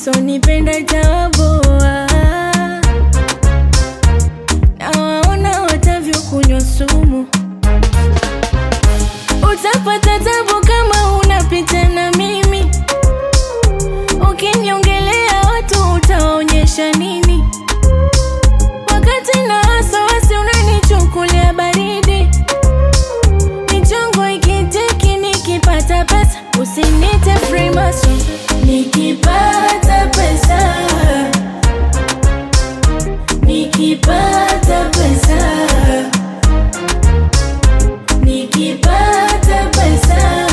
wasonipenda tawaboa na waona watavyokunywa sumu utapata tabu kama unapita na mimi ukiniongelea watu utaonyesha nini wakati na wasiwasi unanichukulia baridi michongo ikitiki nikipata pesa usinite Freemason nikipata pesa nikipata pesa nikipata pesa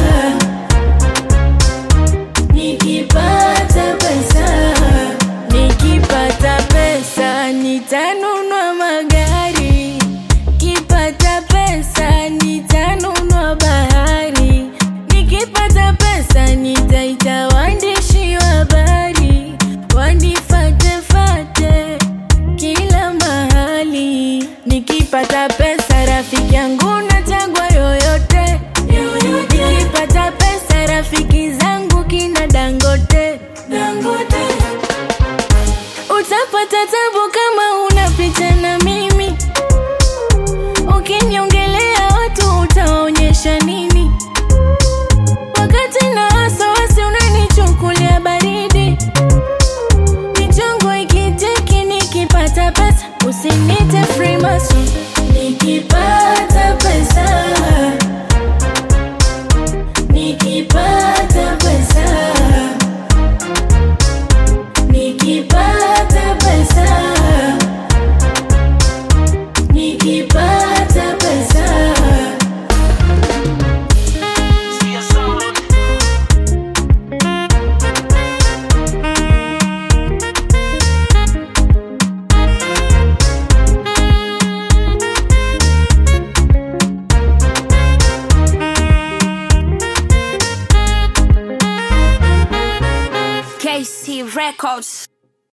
nikipata pesa nikipata pesa nitanunua magari nikipata pesa nitanunua bahari nikipata pesa nitaita waandishi wa habari wanifatefate kila mahali nikipata pesa rafiki yangu nachagua yoyote nikipata pesa rafiki zangu kina dangote dangote utapata tabu kama unapita na mimi ukiniongelea watu utaonyesha nini wakati na wasiwasi unanichukulia baridi michongo ikitiki nikipata pesa usinite Freemason nikipata pesa nikipata pesa nikipata pesa nikipata pesa KC Records.